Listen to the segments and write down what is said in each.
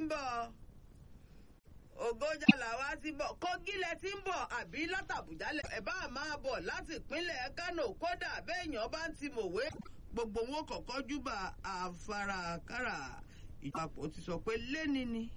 bọ̀ ògójà làwa ti bọ̀ Kogi lẹ ti ń bọ̀ àbí látàbújá lẹ ẹ̀ bá máa bọ̀ láti ìpínlẹ̀ Kánò kódà béèyàn bá ń ti mọ̀wé gbogbo wọn kọ̀kọ́ júbà àfarakàrà ìpapò ti sọ pé lẹ́ni ni.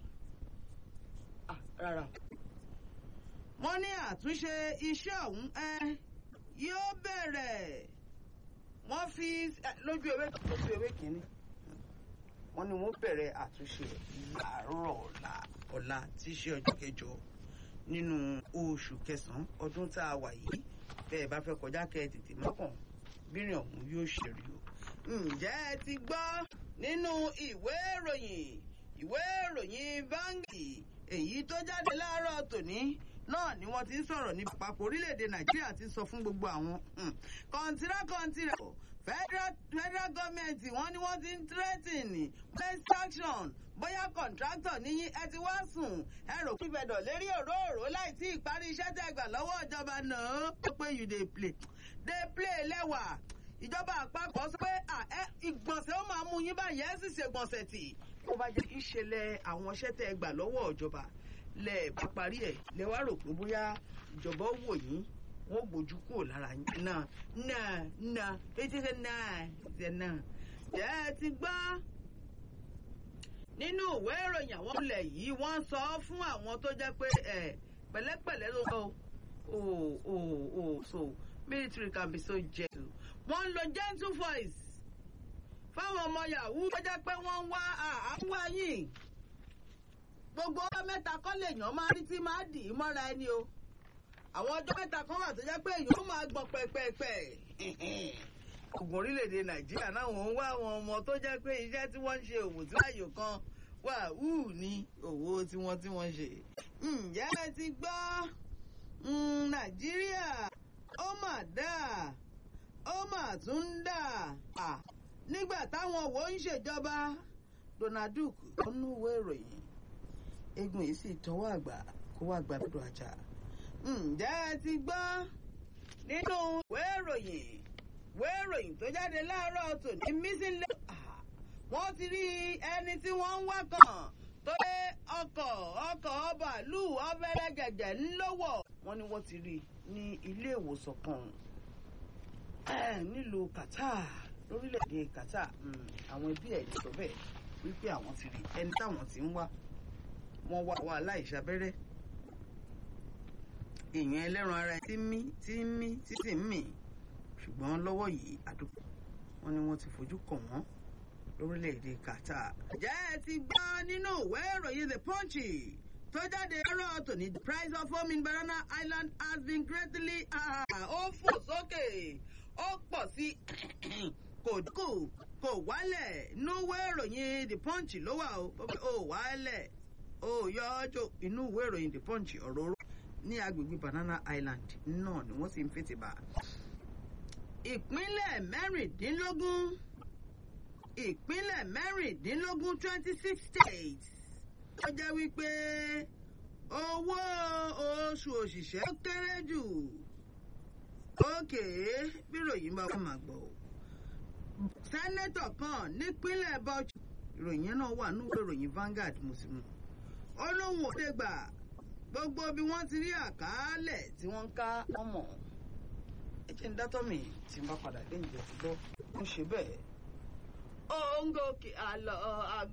rárá wọ́n ní àtúnṣe iṣẹ́ ọ̀hún ẹ yóò bẹ̀rẹ̀ wọ́n fi lójú ewé lójú ewé kìíní wọ́n ní wọ́n bẹ̀rẹ̀ àtúnṣe láàárọ̀ ọ̀la ọ̀la tí í ṣe ọjọ́ kẹjọ nínú oṣù kẹsàn-án ọdún tá a wà yìí bẹ́ẹ̀ bá fẹ́ kọjá kẹ́ ẹ tètè mọ́kàn bírìn ọ̀hún yóò ṣe rí o. ǹjẹ́ ẹ ti gbọ́ nínú ìwé ìròyìn ìwé ìròyìn Vanguard èyí tó jáde láàárọ̀ tòní náà ni wọ́n ti ń sọ̀rọ̀ ní àpapọ̀ orílẹ̀-èdè Nàìjíríà ti sọ fún gbogbo àwọn kọ̀ǹtìrà kọ̀ǹtìrà federal federal government wọ́n ní wọ́n ti ń threaten extraction bóyá contractor níyìn ẹ ti wá sùn ẹ rò pé ìbẹ̀dọ̀ lérí òróòró láì tí ìparí iṣẹ́ tẹ́ gbà lọ́wọ́ ìjọba náà ó pé you dey play dey play lẹ́wà ìjọba àpapọ̀ sọ pé ìgbọ̀nsẹ̀ ó máa mú yín báyìí ẹ sì ṣègbọ̀nsẹ̀ tì ó bá jẹ́ ìṣẹ̀lẹ̀ àwọn iṣẹ́ tẹ́ gbà lọ́wọ́ ìjọba lẹ bá parí ẹ̀ lẹ wá rò pé bóyá ìjọba ó wò yín wọ́n gbójú kúrò lára yín náà náà náà etí ṣe náà ṣe náà jẹ́ ẹ ti gbọ́ nínú ìwé ìròyìn àwọn ilẹ̀ yìí wọ́n sọ fún àwọn tó jẹ́ pé ẹ̀ pẹ̀lẹ́pẹ̀lẹ́ ló sọ o o o so military can be so gentle wọ́n ń lo gentle voice fáwọn ọmọ yahoo tó jẹ́ pé wọ́n ń wá àwọn yìí gbogbo ọjọ́ mẹ́ta kọ́ lèèyàn máa rí tí máa dì í mọ́ra ẹni o àwọn ọjọ́ mẹ́ta kan wà tó jẹ́ pé èèyàn ó máa gbọ̀n pẹ̀pẹ̀pẹ̀ ogun orílẹ̀-èdè nàìjíríà náà wọ́n ń wá àwọn ọmọ tó jẹ́ pé iṣẹ́ tí wọ́n ń ṣe òwò tí láàyò kan wà hù ní òwò tí wọ́n tí wọ́n ṣe. ǹjẹ́ ẹ ti gbọ́ nàìjíríà ó mà dà ó mà tún ń dà nígbà táwọn wo ń ṣèjọba Donald Duck ó ń núwé ìròyìn egun yìí sì tọwọ́ àgbà kó wá gba dúdú ajá. ǹjẹ́ ẹ ti gbọ́ nínú ìwé ìròyìn ìwé ìròyìn tó jáde láàárọ̀ tòní missing lane. wọ́n ti rí ẹni tí wọ́n ń wá kàn tó dé ọkọ̀ ọkọ̀ bàálù ọ̀fẹ́rẹ́ gẹ̀gẹ̀ ńlọ́wọ́. wọ́n ní wọ́n ti rí ní ilé ìwòsàn kan nílùú Qatar lórílẹ̀‐èdè Qatar àwọn ẹbí ẹ̀ sọ bẹ́ẹ̀ wípé àwọn ti rí ẹni táwọn ti ń wá wọ́n wá wá aláìsàbẹ́rẹ́ èèyàn ẹlẹ́ran ara tí ń mí tí ń mí tí sì ń mì ṣùgbọ́n lọ́wọ́ yìí àdúgbò wọn ni wọ́n ti fojú kàn wọ́n lórílẹ̀‐èdè Qatar. ǹjẹ́ ẹ ti gbọ́ nínú ìwé ìròyìn The Punch tó jáde lọ́rọ̀ tòní the price of home in Banana Island has been greatly ó fò sókè ó pọ̀ sí kò dínkù kò wálẹ̀ inú ìwé ìròyìn The Punch ló wà ó wálẹ̀ ó yọ ọjọ́ inú ìwé ìròyìn The Punch ọ̀rọ̀ oró ní agbègbè Banana Island náà ni wọ́n sì ń fètè bá. ìpínlẹ̀ mẹ́rìndínlógún ìpínlẹ̀ mẹ́rìndínlógún twenty six states ó jẹ́ wípé owó oṣù òṣìṣẹ́ kéré jù ókè bíròyìn bá wà máa gbọ́ sẹ́nẹ́tọ̀ kan nípínlẹ̀ Bauchi ìròyìn náà wà nínú ìròyìn Vanguard mùsùlùmí ó lóun ò dé gbà gbogbo bí wọ́n ti rí àkàálẹ̀ tí wọ́n ń ká ọmọ ẹ jẹ́ ń dátọ́ mi tí n bá padà dé ìjẹ́ ti gbọ́ ń ṣe bẹ́ẹ̀. ó ń gòkè àlọ́ àgọ́.